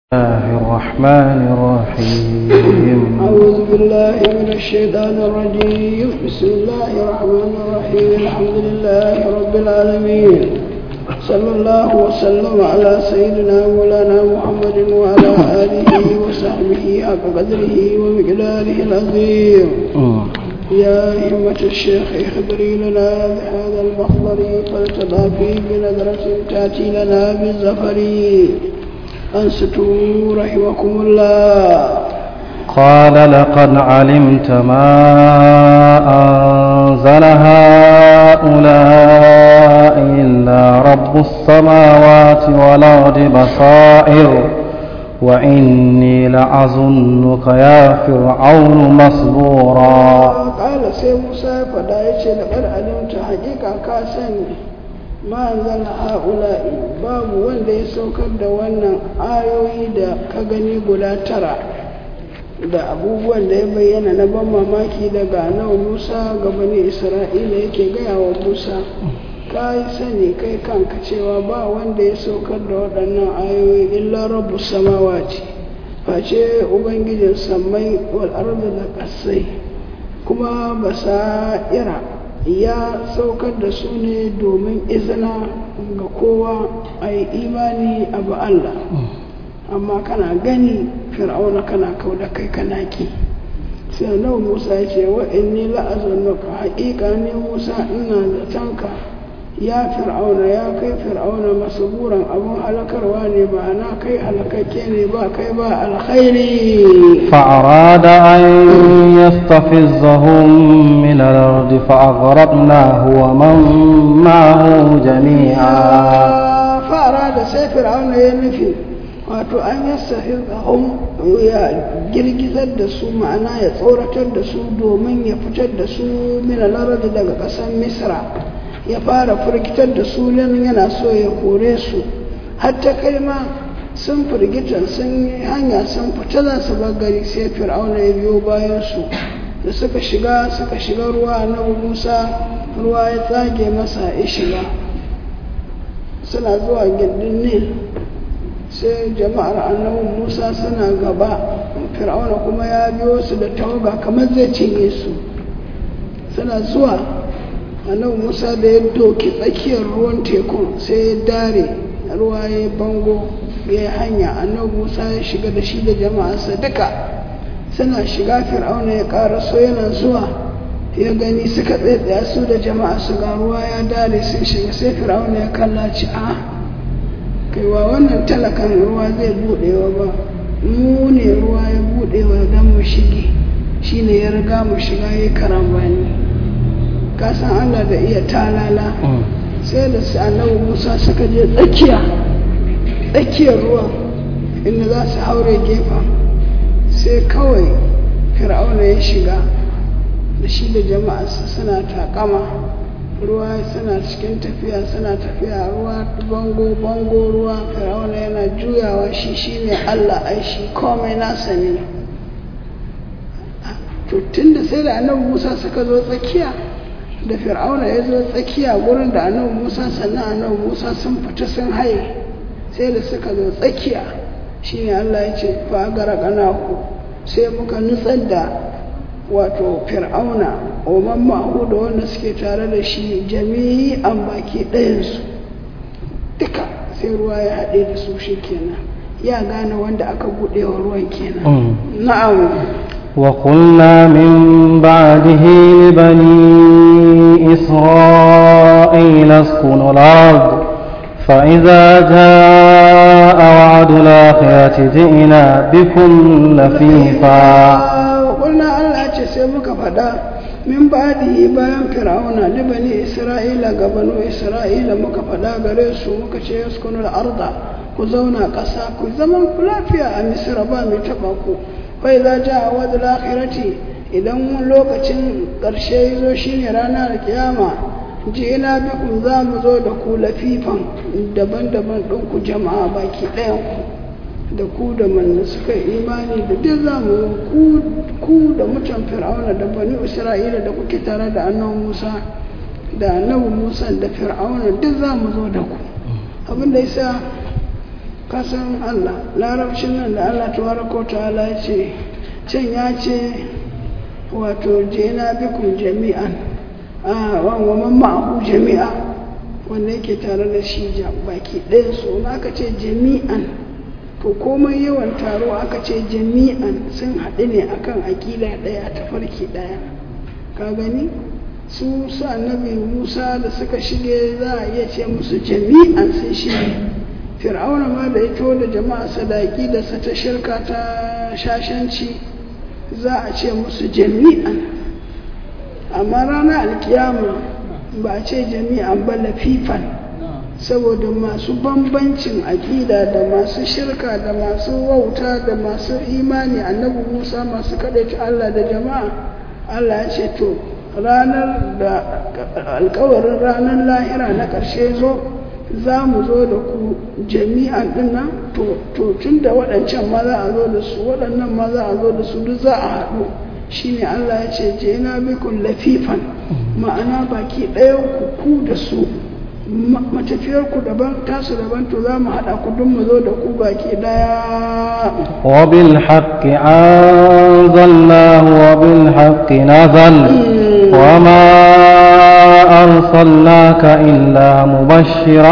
الله الرحمن الرحيم أعوذ بالله من الشيطان الرجيم بسم الله الرحمن الرحيم الحمد لله رب العالمين صلى الله وسلم على سيدنا مولانا محمد وعلى آله وصحبه حق قدره ومقداره العظيم يا همة الشيخ اخبري لنا بهذا المحضر فلتضافي بنظرة تأتي لنا بالزفر أنستوا رحمكم الله قال لقد علمت ما أنزل هؤلاء إلا رب السماوات والأرض بصائر وإني لأظنك يا فرعون مسبورا قال سي موسى فدا yace da kar alimta hakika ka sani ma zan ha'ula'i babu wanda ya saukar da wannan ayoyi da ka gani guda tara da abubuwan da ya bayyana na ban mamaki daga nawa musa ga bani isra'ila yake gaya wa musa ka yi sani kai kanka cewa ba wanda ya saukar da waɗannan ayoyi illa rabu samawati face ubangijin sammai wal arda da ƙasai kuma basa'ira ya saukar da su ne domin izina ga kowa a yi imani abu Allah amma kana gani fir'auna kana kau da kai kana ki sai nau musa ya ce wa inni la'azunuka haƙiƙa ne musa ina da tanka ya fir'auna ya kai fir'auna masuburan abun halakarwa ne ba na kai halakakke ne ba kai ba alkhairi فأراد أن يستفزهم من الأرض فأغرقناه ومن معه جميعا fara da sai fir'auna ya nufi wato an yastafizahum ya girgizar da su ma'ana ya tsoratar da su domin ya fitar da su min al daga ƙasar misra ya fara firgitar da su nan yana so ya kore su hatta kai ma sun firgita sun yi hanya sun fita za su gari sai fir'auna ya biyo bayan su da suka shiga suka shiga ruwa na musa ruwa ya tsage masa ya shiga suna zuwa gindin nil sai jama'ar annabin musa suna gaba fir'auna kuma ya biyo su da tawaga kamar zai cinye su suna zuwa annabi musa da ya doki tsakiyar ruwan tekun sai ya dare ruwa ya bango ya yi hanya annabi musa ya shiga da shi da jama'arsa duka suna shiga fir'auna ya ƙara so yana zuwa ya gani suka tsaitsaya su da jama'a su ga ruwa ya dare sun shiga sai fir'auna ya kalla ci a kaiwa wannan talakan ruwa zai buɗewa ba mu ne ruwa ya buɗewa don mu shige shine ya riga mu shiga ya karambani kasan Allah da iya talala sai da su annabi Musa suka je tsakiya tsakiyar ruwa inda za su haure gefa sai kawai fir'auna ya shiga da shi da jama'arsa suna takama ruwa suna cikin tafiya suna tafiya ruwa bango bango ruwa fir'auna yana juyawa shi shine Allah ai shi komai nasa ne to tunda sai da annabi Musa suka zo tsakiya da fir'auna ya zo tsakiya gurin da annabi musa sannan annabi musa sun fita sun haye sai da suka zo tsakiya shine allah ya ce fa gara ku sai muka nutsar da wato fir'auna oman mahu da wanda suke tare da shi jami'an baki ɗayansu duka sai ruwa ya haɗe da su shi kenan ya gane wanda aka buɗe wa ruwan kenan na'am وقلنا من بعده لبني إسرائيل اسكنوا الأرض فإذا جاء وعد الآخرة جئنا بكم لفيفا وقلنا الله سيبك فدا min ba'dihi bayan fir'auna da bani isra'ila ga banu isra'ila muka faɗa gare su muka ce yaskunul arda ku zauna ƙasa ku zaman lafiya a misra ba mai taɓa ku bai za ja a wadda lakirati idan lokacin ƙarshe ya zo shine ranar kiyama ji ina biku za mu zo da ku lafifan daban-daban ɗin ku jama'a baki ɗayan ku da ku da manna suka imani da duk za mu ku da mutan fir'auna da bani isra'ila da kuke tare da annabi musa da annabi musa da fir'auna duk za mu zo da ku abin da yasa kasan Allah larabcin nan da Allah tabaraka ta'ala ya ce can ya ce wato jena bikum jami'an a wa man ma'ahu jami'a wanda yake tare da shi baki ɗaya so aka ce jami'an to komai yawan taro aka ce jami'an sun haɗu ne akan aƙida ɗaya ta farki ɗaya ka gani su su annabi musa da suka shige za a iya ce musu jami'an sun shige fir'auna ma da ya da jama'a sadaki da sa ta shirka ta shashanci za a ce musu jami'an amma ranar alkiyama ba a ce jami'an ba lafifan saboda masu bambancin aƙida da masu shirka da masu wauta da masu imani annabi musa masu kaɗaita allah da jama'a allah ya ce to ranar da alkawarin ranar lahira na ƙarshe zo za mu zo da ku jami'an dinnan to tun da waɗancan ma za a zo da su waɗannan ma za a zo da su duk za a haɗu shine Allah ya ce je na bikun lafifan ma'ana baki ɗayan ku ku da su matafiyar ku daban tasu daban to za mu haɗa ku duk mu zo da ku baki ɗaya وبالحق أنزلناه وبالحق نزل وما أرسلناك إلا مبشرا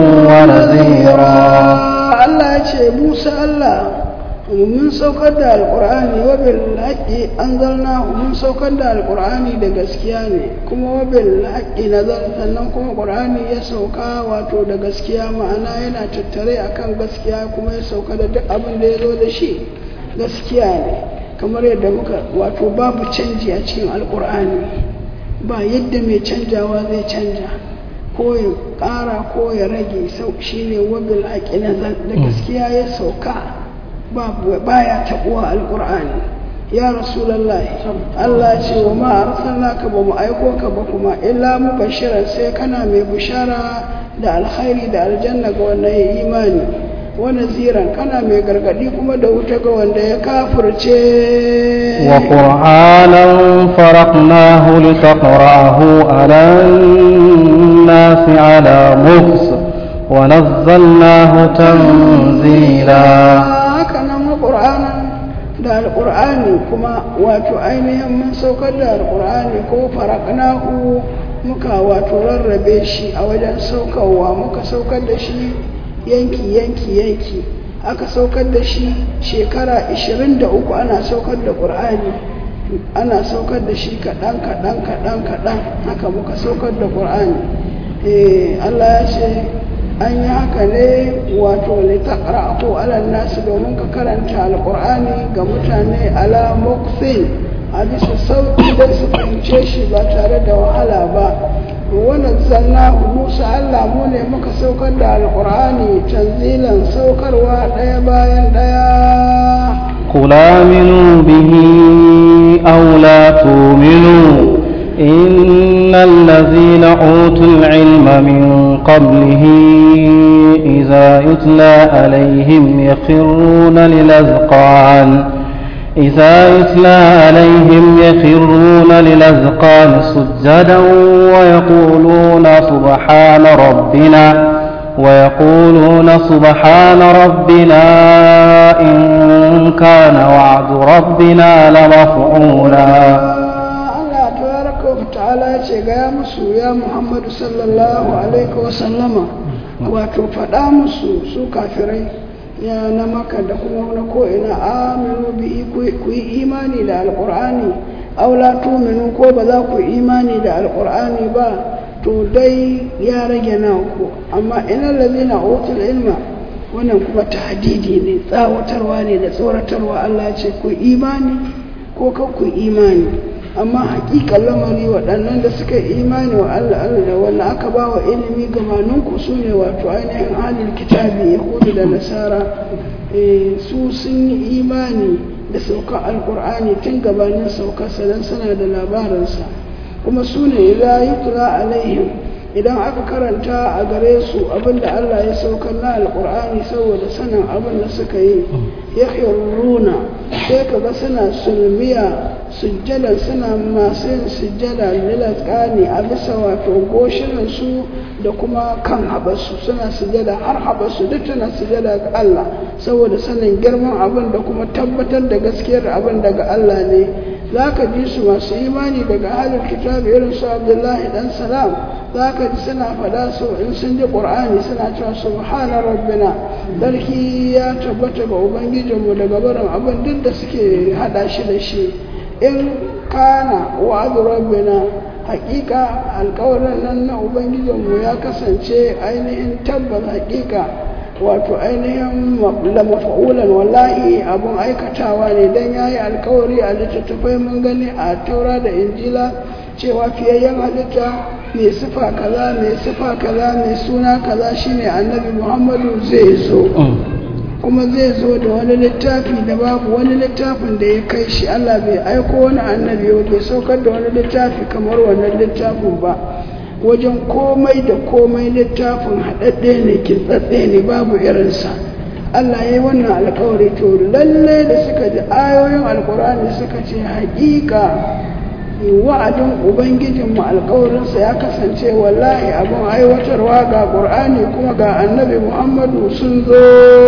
ونذيرا الله يا موسى الله mun saukar da alkur'ani wa bil haqqi anzalnahu mun saukar da alkur'ani da gaskiya ne kuma wa bil haqqi nazar sannan kuma qur'ani ya sauka wato da gaskiya ma'ana yana tattare akan gaskiya kuma ya sauka da duk abin da ya zo da shi gaskiya ne kamar yadda muka wato babu canji a cikin alkur'ani ba yadda mai canjawa zai canja ko ya ƙara ko ya rage sau shine wabil haqqi nazar da gaskiya ya sauka baya taɓuwa alƙur'ani ya rasulallah Allah ce wa ma arsalnaka ba mu aiko ka ba kuma illa mu bashiran sai kana mai bushara da alkhairi da aljanna ga wanda ya imani wa naziran kana mai gargadi kuma da wuta ga wanda ya kafirce wa qur'anan faraqnahu litaqra'ahu 'ala an-nasi 'ala muks wa nazzalnahu tanzila ƙur'anin da alƙur'ani kuma wato ainihin mun saukar da alƙur'ani ko faraknahu muka wato rarrabe shi a wajen saukarwa muka saukar da shi yanki yanki yanki aka saukar da shi shekara 23 ana saukar da ƙur'ani ana saukar da shi kaɗan kaɗan kaɗan kaɗan haka muka saukar da ƙur'ani Allah ya ce an yi haka ne wato litaqra ko alal nasu domin ka karanta alqur'ani ga mutane ala muksin a bisa sauki da su fahimce shi ba tare da wahala ba wannan zanna musa allah mu ne muka saukar da alqur'ani tanzilan saukarwa ɗaya bayan ɗaya قل آمنوا به أو لا تؤمنوا إن الذين أوتوا العلم من قبله إذا يتلى عليهم يخرون للأذقان إذا يتلى عليهم يخرون للأذقان سجدا ويقولون سبحان ربنا ويقولون سبحان ربنا إن كان وعد ربنا لمفعولا ta'ala ce gaya musu ya muhammadu sallallahu alaihi wasallama wato faɗa musu su kafirai ya na maka da kuma na ko'ina aminu bi ku yi imani da alƙur'ani aula tuminu ko ba za ku imani da alƙur'ani ba to dai ya rage naku amma ina lalina otul ilma wannan kuma tahdidi ne tsawatarwa ne da tsoratarwa Allah ce ku imani ko kan ku imani amma hakikan lamari waɗannan da suka imani wa Allah Allah da wanda aka ba wa ilimi gamaninku su ne wato ainihin halin kitabi yahudu da nasara su sun yi imani da saukar alkur'ani tun gabanin saukarsa don suna da labarinsa kuma su ne la yutla alaihim idan aka karanta a gare su abinda Allah ya saukar na alkur'ani saboda sanin abin da suka yi ya runa sai kaga suna sulmiya sujjada suna masu yin sujjada lilaskani a bisa wato goshinan su da kuma kan haɓarsu suna sujada har haɓarsu duk tana sujada ga Allah saboda sanin girman abin da kuma tabbatar da gaskiyar abin daga Allah ne za ka ji su masu imani daga halin kitabu irin su abdullahi dan salam za ka ji suna faɗa su in sun ji ƙur'ani suna cewa subhana rabbina sarki ya tabbata ga ubangijinmu daga barin abin duk da suke haɗa shi da shi in kana wa'adu rabbina hakika alkawarin nan na ubangijinmu ya kasance ainihin tabbas hakika wato ainihin lamafa'ulan wallahi abun aikatawa ne don ya yi alkawari a littattafai mun gani a taura da injila cewa fiyayyen halitta mai sifa kaza mai sifa kaza mai suna kaza shine annabi muhammadu zai zo kuma zai zo da wani littafi da babu wani littafin da ya kai shi Allah bai aiko wani annabi ba bai saukar da wani littafi kamar wannan littafin ba wajen komai da komai littafin haɗaɗɗe ne kintsatse ne babu irinsa Allah ya yi wannan alkawari to lalle da suka ji ayoyin alkurani suka ce haƙiƙa wa'adin ubangijinmu alkawarinsa ya kasance wallahi abin aiwatarwa ga ƙur'ani kuma ga annabi muhammadu sun zo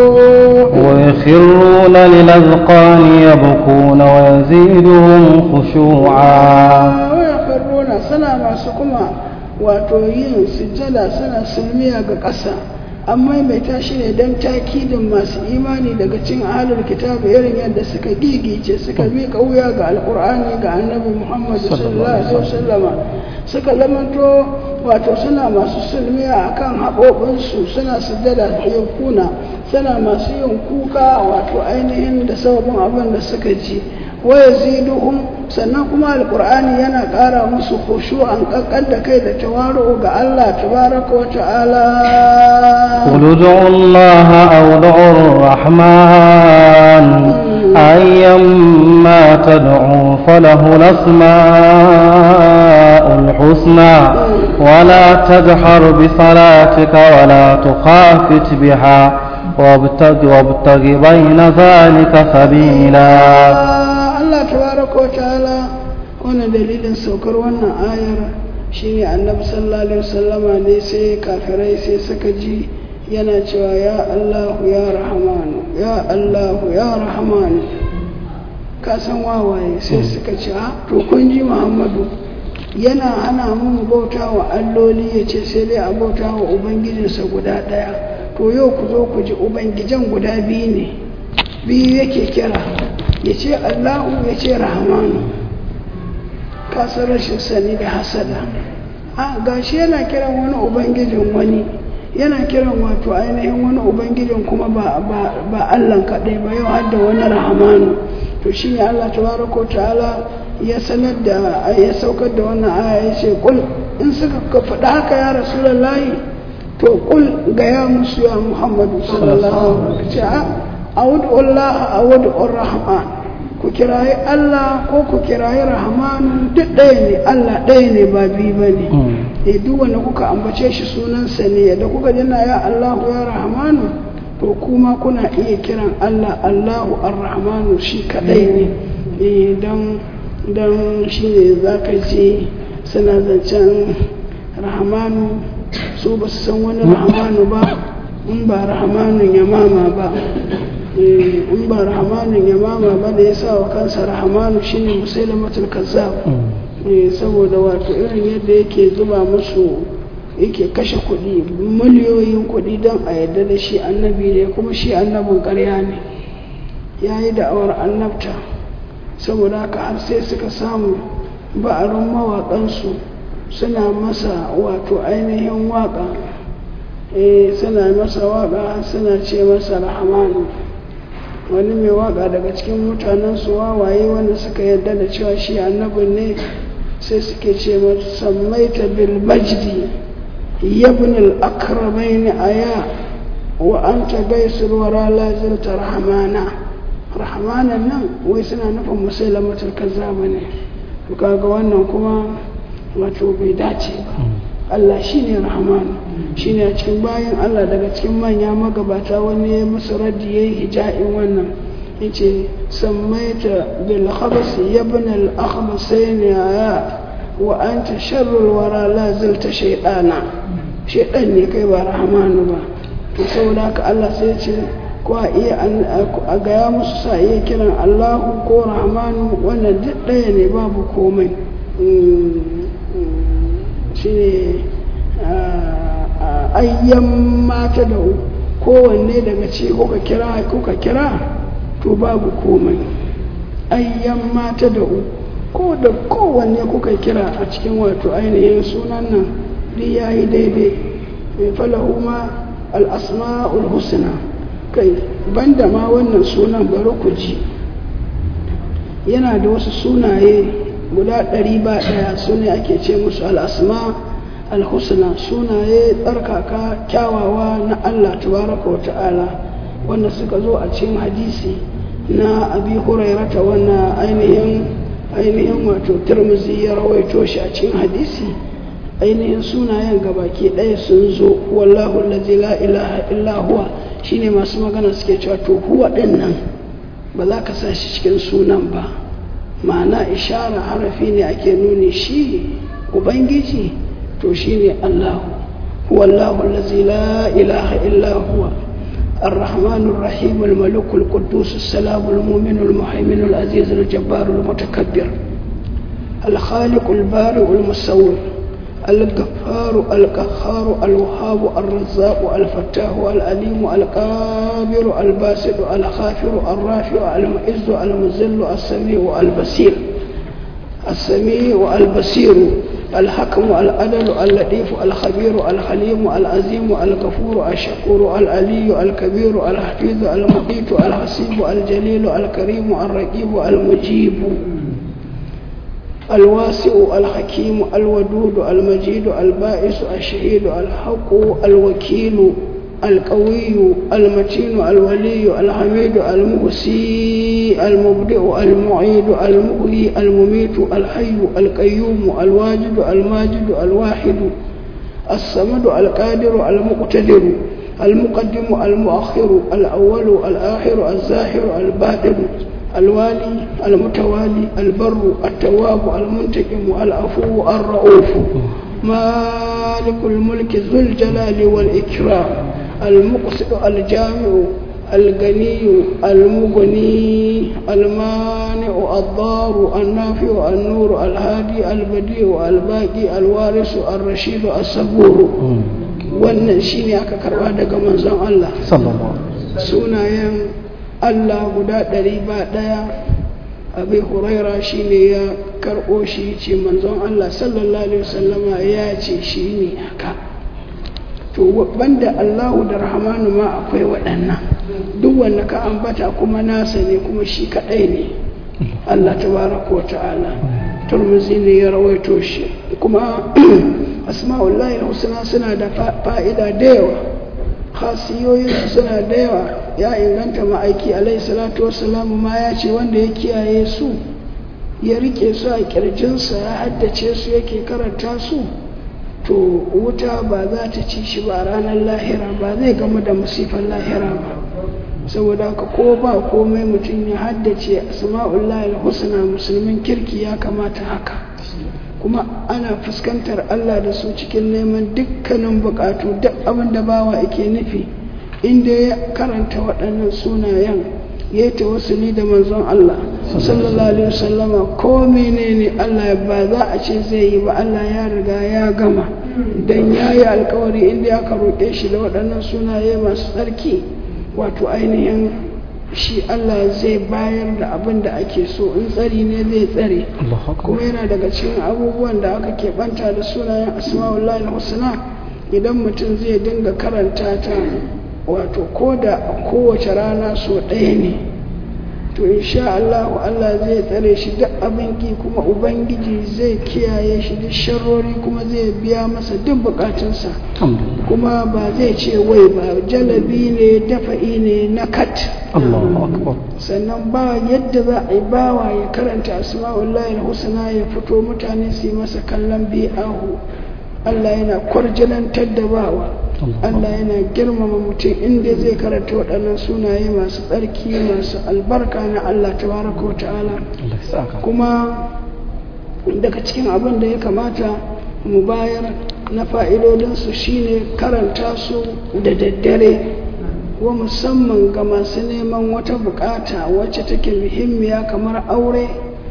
ويخرون للأذقان يبكون ويزيدهم خشوعا ويخرون suna masu kuma wato yin sujjada suna sulmiya ga ƙasa an maimaita shi ne don takidin masu imani daga cin ahalar kitabu irin yadda suka gigice suka bi wuya ga alkur'ani ga annabi muhammad sallallahu alaihi wasallama suka zamanto wato suna masu sulmiya akan haɓoɓinsu suna sujjada yankuna suna masu yin kuka wato ainihin da sababin abin da suka ji waya ziduhum sannan kuma alkur'ani yana ƙara musu khushu an ƙaƙƙar da kai da tawaru ga Allah tabaraka wa ta'ala قل ادعوا الله أو ادعوا الرحمن أيما تدعوا فله الأسماء الحسنى ولا تجهر بصلاتك ولا تخافت بها وابتغ, وابتغ بين ذلك سبيلا Allah tabaraka wa ta'ala wannan dalilin saukar wannan ayar shine annabi sallallahu alaihi wasallama ne sai kafirai sai suka ji yana cewa ya Allah ya Rahmanu ya Allah ya Rahmanu ka san wawaye sai suka ce ha to kun ji Muhammadu yana hana mu bauta wa alloli ya ce sai dai a bauta wa ubangijinsa guda ɗaya to yau ku zo ku ji ubangijan guda biyu ne biyu yake kira ya ce allahu ya ce rahmanu kasar rashin sani da hasada a gashi yana kiran wani ubangijin wani yana kiran wato ainihin wani ubangijin kuma ba ba allan kaɗai ba yau har da wani rahmanu to shi ne allah tabaraka ta'ala ya sanar da ya saukar da wannan aya ya ce kul in suka faɗa haka ya rasulullahi to kul ga ya musu ya muhammadu sallallahu alaihi wasallam a Allah a wadda rahman ku kirayi Allah ko ku kirayi rahmanu duk ɗaya ne Allah ɗaya ne ba biyu ba ne e duk wanda kuka ambace shi sunansa ne yadda kuka jina ya Allahu ya rahmanu to kuma kuna iya kiran Allah Allahu ar-rahmanu shi kaɗai ne e don don shi ne za ka ji suna zancen rahmanu su ba su san wani rahmanu ba in ba rahmanun ya mama ba in ba rahmanin ya mama ba da ya sa wa kansa rahmanu shine musailamatul kazzab saboda wato irin yadda yake zuba musu yake kashe kuɗi miliyoyin kuɗi don a yadda da shi annabi ne kuma shi annabin ƙarya ne ya yi da'awar annabta saboda haka har sai suka samu ba'arin mawaƙansu suna masa wato ainihin waƙa suna masa waƙa suna ce masa rahmanu wani mai waka daga cikin mutanen su wawaye wanda suka yarda da cewa shi annabin ne sai suke ce sammaita bil majdi yabn al akramain aya wa anta gaisul wara la zilta rahmana rahmanan nan wai suna nufin musailamatul kazzaba ne to kaga wannan kuma wato bai dace ba Allah shine rahmanu shine a cikin bayan Allah daga cikin manya magabata wani ya musu raddi yayi hija'in wannan yace sammaita bil khabas ibn al akhbasain ya wa anta sharrul wara la zalta shaytana shaidan ne kai ba rahamanu ba to saboda haka Allah sai ce ko a iya a gaya musu sa iya kiran Allahu ko rahamanu wannan duk ɗaya ne babu komai shi ne ayyan mata da kowanne daga ce kuka kira kuka kira to babu komai ayyan mata da ko da kowanne kuka kira a cikin wato ainihin sunan nan duk ya yi daidai mai falahu ma al'asma'ul husna kai banda ma wannan sunan bari ku ji yana da wasu sunaye guda ɗari ba ɗaya su ne ake ce musu al'asma al-husna sunaye tsarkaka kyawawa na Allah tabaraka wa ta'ala wanda suka zo a cikin hadisi na abi hurairata wannan ainihin ainihin wato turmuzi ya rawaito shi a cikin hadisi ainihin sunayen gabaki ɗaya sun zo wallahu allazi la ilaha illa huwa shine masu magana suke cewa to huwa ɗin nan ba za ka sa shi cikin sunan ba ma'ana ishara harafi ne ake nuni shi ubangiji to shine allahu huwa allahu allazi la ilaha illa huwa الرحمن الرحيم الملك القدوس السلام المؤمن المهيمن العزيز الجبار المتكبر الخالق البارئ المصور الغفار القهار الوهاب الرزاق الفتاح العليم القابر الباسط الخافر الرافع المعز المذل السميع البصير السميع البصير الحكم العدل اللطيف الخبير الحليم العظيم الغفور الشكور العلي الكبير الحفيظ المقيت الحسيب الجليل الكريم الرقيب المجيب الواسع الحكيم الودود المجيد البائس الشهيد الحق الوكيل القوي المتين الولي الحميد المحسي المبدئ المعيد المحيي المميت الحي القيوم الواجد الماجد الواحد الصمد القادر المقتدر المقدم المؤخر الأول الآخر الظاهر الباطن الوالي المتوالي البر التواب المنتقم العفو الرؤوف مالك الملك ذو الجلال والإكرام المقصد الجامع الغني المغني المانع الضار النافع النور الهادي البديع الباقي الوارث الرشيد الصبور wannan shine aka karba daga manzon Allah sunayen Allah guda ɗari ba ɗaya abin huraira shi ne ya karɓo shi ce manzon Allah sallallahu alaihi wasallama ya ce shi ne haka to banda Allahu da Rahmanu ma akwai waɗannan duk wanda ka ambata kuma nasa ne kuma shi kaɗai ne Allah tabaraka wa ta'ala turmuzi ne ya rawaito shi kuma asma'ullahi husna suna da fa'ida da yawa khasiyoyin suna da yawa ya inganta ma'aiki alaihi salatu wassalamu ma ya ce wanda ya kiyaye su ya rike su a kirjinsa ya haddace su yake karanta su to wuta ba za ta ci shi ba ranar lahira ba zai gama da musifan lahira ba saboda haka ko ba komai mutum ya haddace asma'ullahi husna musulmin kirki ya kamata haka kuma ana fuskantar Allah da su cikin neman dukkanin bukatu duk abin da bawa yake nufi inda ya karanta waɗannan sunayen ya yi tawassuli da manzon Allah sallallahu alaihi wasallama ko menene Allah ba za a ce zai yi ba Allah ya riga ya gama dan ya yi alkawari inda ya roƙe shi da waɗannan sunaye masu tsarki wato ainihin shi Allah zai bayar da abin da ake so in tsari ne zai tsare kuma yana daga cikin abubuwan da aka keɓanta da sunayen asma'ullahi husna idan mutum zai dinga karanta ta wato ko da kowace rana so ɗaya ne to insha Allah Allah zai tsare shi duk abin ki kuma ubangiji zai kiyaye shi duk sharrori kuma zai biya masa duk bukatunsa kuma ba zai ce wai ba jalabi ne dafa'i ne na kat sannan ba yadda za a yi bawa ya karanta asma'ullahi husna ya fito mutane su yi masa kallon bi'ahu Allah yana kwarjalantar da bawa Allah yana girmama mutum inda zai karanta waɗannan sunaye masu tsarki masu albarka na Allah tabaraka wa ta'ala kuma daga cikin abin da ya kamata mu bayar na fa'idodinsu shine karanta su da daddare wa musamman ga masu neman wata bukata wacce take muhimmiya kamar aure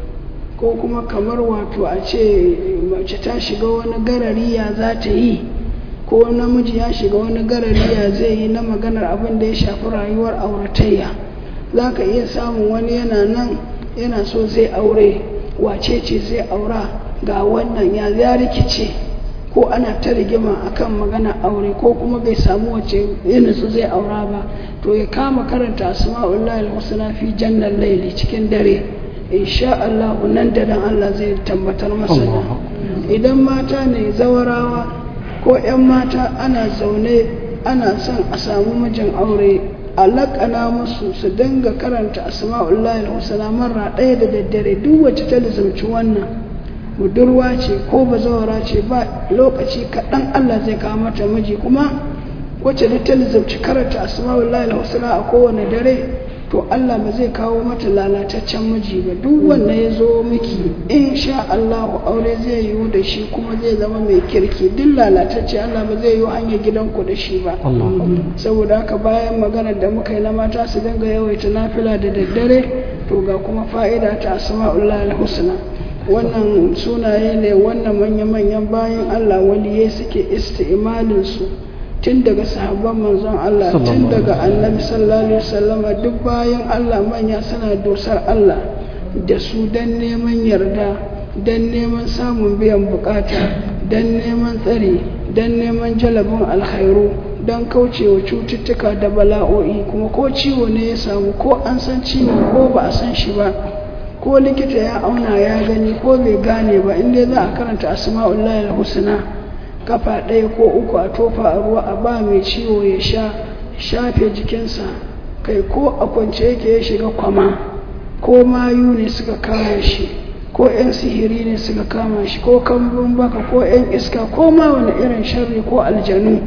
ko kuma kamar wato a ce mace ta shiga wani garari ya za ta yi ko namiji ya shiga wani garari ya zai yi na maganar abin da ya shafi rayuwar auratayya za ka iya samun wani yana nan yana so zai aure wace ce zai aura ga wannan ya ya rikice ko ana ta rigima akan magana aure ko kuma bai samu wace yana so zai aura ba to ya kama karanta asma'ullahi al-husna fi jannal layli cikin dare insha Allah nan da nan Allah zai tabbatar masa da idan mata ne zawarawa ko 'yan mata ana zaune ana son a samu mijin aure alaƙana musu su dinga karanta asma'ullahi al-husna marra ɗaya da daddare duk wacce ta lizumci wannan budurwa ce ko bazawara ce ba lokaci kaɗan Allah zai kawo mata miji kuma wacce da ta lizumci karanta asma'ullahi al-husna a kowane dare to Allah ba zai kawo mata lalataccen miji ba duk wanda ya zo miki insha Allah aure zai yiwu da shi kuma zai zama mai kirki duk lalatacce Allah ba zai yiwu hanyar gidanku da shi ba saboda haka bayan maganar da muka yi na mata su dinga yawaita nafila da daddare to ga kuma fa'ida ta asma'ullah al-husna wannan sunaye ne wannan manya-manyan bayan Allah waliyai suke isti'malin su tun daga sahabban manzon Allah tun daga annabi sallallahu alaihi wasallama duk bayan Allah manya suna dosar Allah da su dan neman yarda dan neman samun biyan bukata dan neman tsari dan neman jalabin alkhairu don kaucewa cututtuka da bala'o'i kuma ko ciwo ne ya samu ko an san ciwo ko ba a san shi ba ko likita ya auna ya gani ko bai gane ba inda za a karanta asma'ullahi al-husna kafa ɗaya ko uku a tofa a ruwa a ba mai ciwo ya sha shafe jikinsa kai ko a kwance yake ya shiga kwama ko mayu ne suka kama shi ko 'yan sihiri ne suka kama shi ko kambun baka ko 'yan iska ko ma wani irin sharri ko aljanu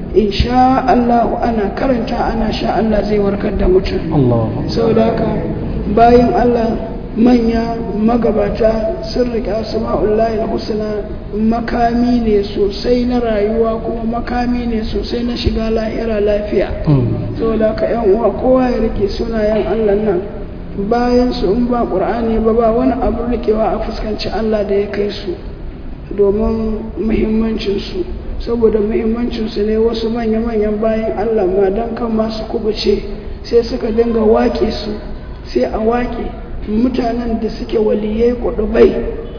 insha Allah ana karanta ana sha Allah zai warkar da mutum saboda haka bayan Allah manya magabata sun riƙe asma'ullahi husna makami ne sosai na rayuwa kuma makami ne sosai na shiga lahira lafiya saboda ka yan uwa kowa ya rike sunayen Allah nan bayan su in ba ƙur'ani ba ba wani abu rikewa a fuskanci Allah da ya kai su domin muhimmancinsu saboda muhimmancinsu ne wasu manya-manyan bayan Allah ma don kan masu kubuce sai suka dinga waƙe su sai a waƙe mutanen da suke waliyai kudubai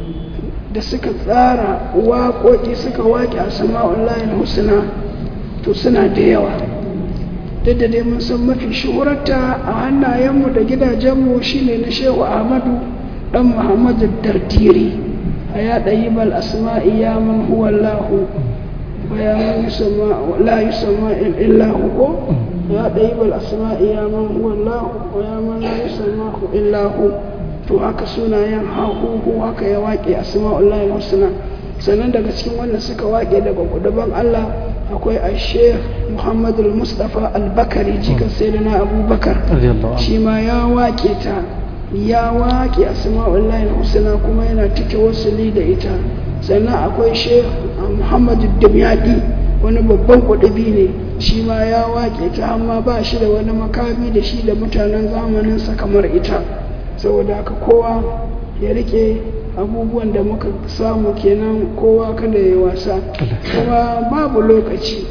da suka tsara waƙoƙi suka waƙe a sama'ullahi husna to suna da yawa duk da dai mun san mafi shuhurarta a hannayenmu da gidajenmu shine na shehu ahmadu dan muhammadu dardiri a ya ɗayi bal asma'i ya man huwa lahu wa ya man la yusamma illa hu ya ɗayi bal asma'i ya man huwa lahu wa ya man la yusamma illa hu to haka sunayen hahuhu haka ya waƙe asma'ullahi husna sannan daga cikin wanda suka waƙe daga gudaban Allah akwai a sheikh muhammad al-mustafa al-bakari jikan sayyidina abubakar shi ma ya waƙe ta ya waƙe asma'ullahi husna kuma yana cike wasuli da ita sannan akwai sheikh muhammad dumyadi wani babban kudubi ne shi ma ya waƙe ta amma ba shi da wani makami da shi da mutanen zamaninsa kamar ita saboda haka kowa ya rike abubuwan da muka samu kenan kowa kada ya wasa kuma babu lokaci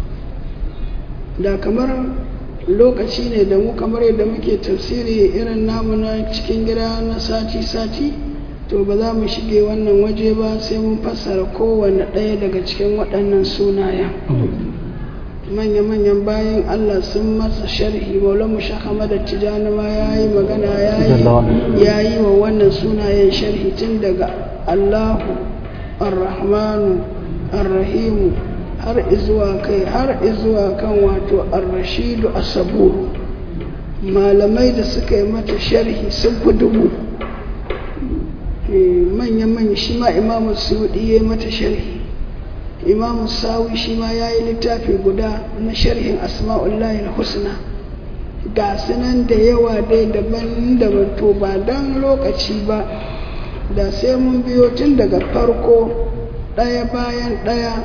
da kamar lokaci ne da mu kamar yadda muke tafsiri irin namu na cikin gida na sati-sati to ba za mu shige wannan waje ba sai mun fassara kowane ɗaya daga cikin waɗannan sunayen manya-manyan bayan Allah sun masa sharhi maulamu shakama da tijani ma ya yi magana ya yi wa wannan sunayen sharhi tun daga Allahu arrahmanu arrahimu har izuwa kai har izuwa kan wato arrashidu asaburu malamai da suka yi mata sharhi sun fi dubu manya-manya shi ma imamu suyudi ya yi mata sharhi imamu sawi shi ma ya yi littafi guda na sharhin asma'ullahi husna ga sunan da yawa dai daban-daban to ba don lokaci ba da sai mun biyo tun daga farko ɗaya bayan ɗaya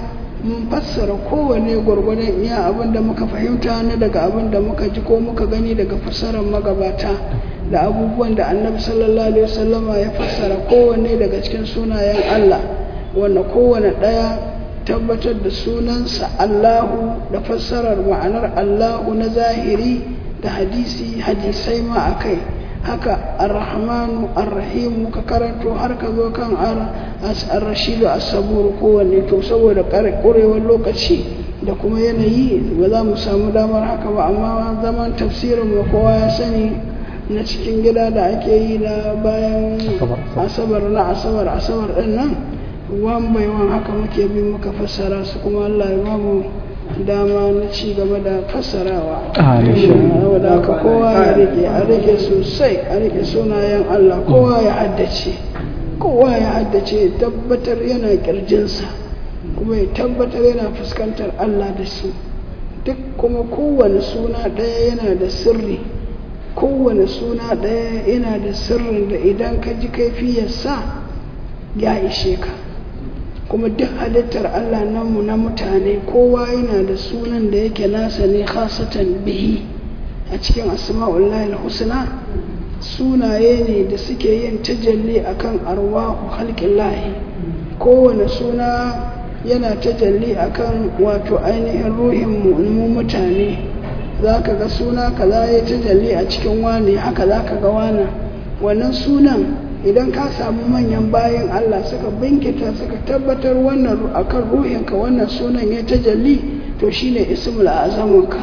mun fassara kowane gwargwadon iya abin da muka fahimta na daga abin da muka ji ko muka gani daga fassarar magabata da abubuwan da annabi sallallahu alaihi wasallama ya fassara kowanne daga cikin sunayen Allah wanda kowane ɗaya tabbatar da sunansa Allahu da fassarar ma'anar Allahu na zahiri da hadisi hadisai ma a kai haka arrahmanu arrahimu ka karanto har ka zo kan ar-rashidu as-sabur kowanne to saboda ƙurewar lokaci da kuma yanayi ba za mu samu damar haka ba amma zaman tafsirin mu kowa ya sani na cikin gida da ake yi na bayan asabar na asabar asabar din nan wan bai wan haka muke bi muka fassara su kuma Allah ya bamu dama na ci gaba da fassarawa wadda haka kowa ya rike a rike sosai a rike sunayen Allah kowa ya haddace kowa ya haddace tabbatar yana kirjinsa kuma ya tabbatar yana fuskantar Allah da su duk kuma kowane suna ɗaya yana da sirri kowane suna ɗaya yana da sirrin da idan ka ji kaifiyarsa ya ishe ka kuma duk halittar Allah namu na mutane kowa yana da sunan da yake nasa ne khasatan bihi a cikin asma'ullahi husna sunaye ne da suke yin tajalli akan arwahu halqillahi kowane suna yana tajalli akan wato ainihin ruhin mu mutane za ka ga suna kaza ya tajalli a cikin wani haka za ka ga wana wannan sunan idan ka samu manyan bayan Allah suka binkita suka tabbatar wannan akan ruhinka wannan sunan ya tajalli to shine ismul azamunka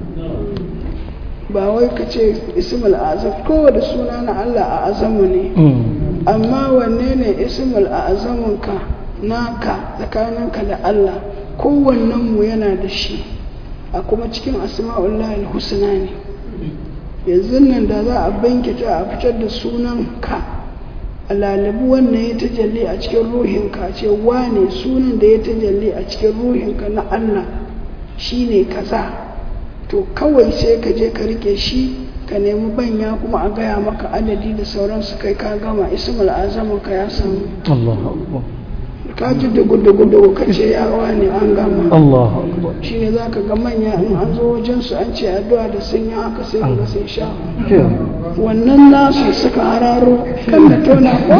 ba wai ka ce ismul azam kowane suna na Allah a azamu ne amma wanne ne ismul azamunka naka tsakaninka da Allah kowannen mu yana da shi a kuma cikin asma'ullahi husna ne yanzu nan da za a binkita a fitar da sunan ka a lalibu wannan ya tajalli a cikin ruhinka ce wane sunan da ya tajalli a cikin ruhinka na Allah shine kaza to kawai sai ka je ka rike shi ka nemi banya kuma a gaya maka adadi da sauransu kai ka gama ismul azamin ka ya samu ka ji dugu-dugu ka ce yawa ne an gama shi ne za ka ga manya in an zo wajensu an ce addu'a da sun yi haka sai ga sai sha wannan nasu suka hararo kan da tona ko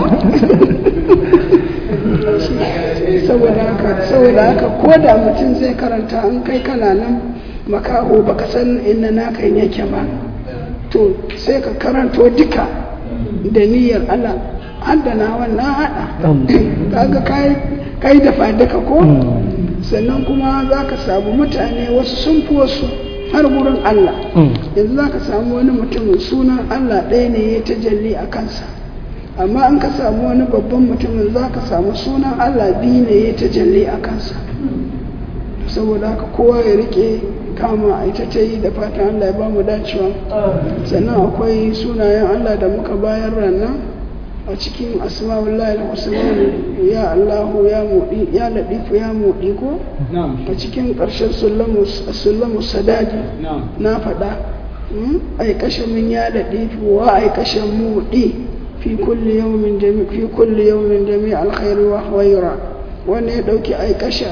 saboda haka saboda haka ko da mutum zai karanta an kai kana nan makaho baka san inda naka yake ba to sai ka karanto duka da niyyar Allah haddana wannan haɗa kaga kai da fadaka ko sannan kuma za ka samu mutane wasu sun fi wasu har gurin Allah yanzu za ka samu wani mutumin sunan Allah ɗaya ne ya tajalli a kansa amma an ka samu wani babban mutumin za ka samu sunan Allah biyu ne ya tajalli a kansa saboda haka kowa ya rike kama a ita ta yi da fatan Allah ya ba mu dacewa sannan akwai sunayen Allah da muka bayar ranar a cikin asma'ullahi al-husna ya Allahu ya mudi ya ladifu ya mudi ko a cikin ƙarshen sullamu sadadi na faɗa ai kashe min ya ladifu wa ai kashe mudi fi kulli yawmin jami fi kulli yawmin jami alkhairi wa khayra wanda ya dauki ai kashe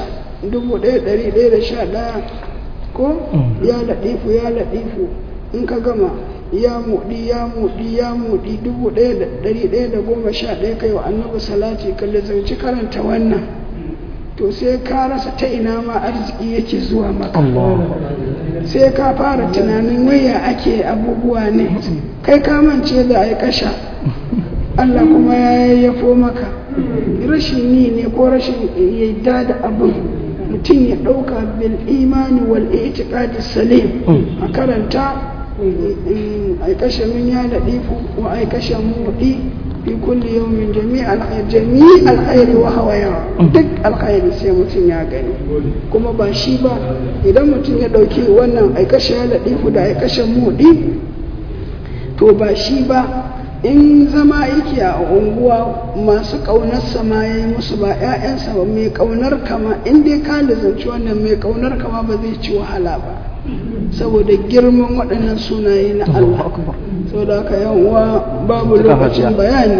1111 ko ya ladifu ya ladifu in ka gama ya muɗi ya muɗi ya muɗi dubu ɗaya da ɗari ɗaya da goma sha ɗaya kai wa annabi salati ka lizarci karanta wannan to sai ka rasa ta ina ma arziki yake zuwa maka sai ka fara tunanin waya ake abubuwa ne kai ka mance da ai kasha Allah kuma ya yayyafo maka rashin yi ne ko rashin yadda da abin mutum ya ɗauka bil imani wal i'tiqadi salim a karanta ai kashe min ya ladifu wa ai kashe mudi fi kulli yawmin jami' alkhair jami' alkhairi wa hawaya duk alkhairi sai mutum ya gani kuma ba shi ba idan mutum ya dauki wannan ai kashe ya ladifu da ai kashe mudi to ba shi ba in zama yake a unguwa masu ƙaunar sama ya yi musu ba 'ya'yansa ba mai ƙaunar kama in dai ka lizanci wannan mai ƙaunar kama ba zai ci wahala ba saboda girman waɗannan sunaye na Allah saboda haka yan uwa babu lokacin bayani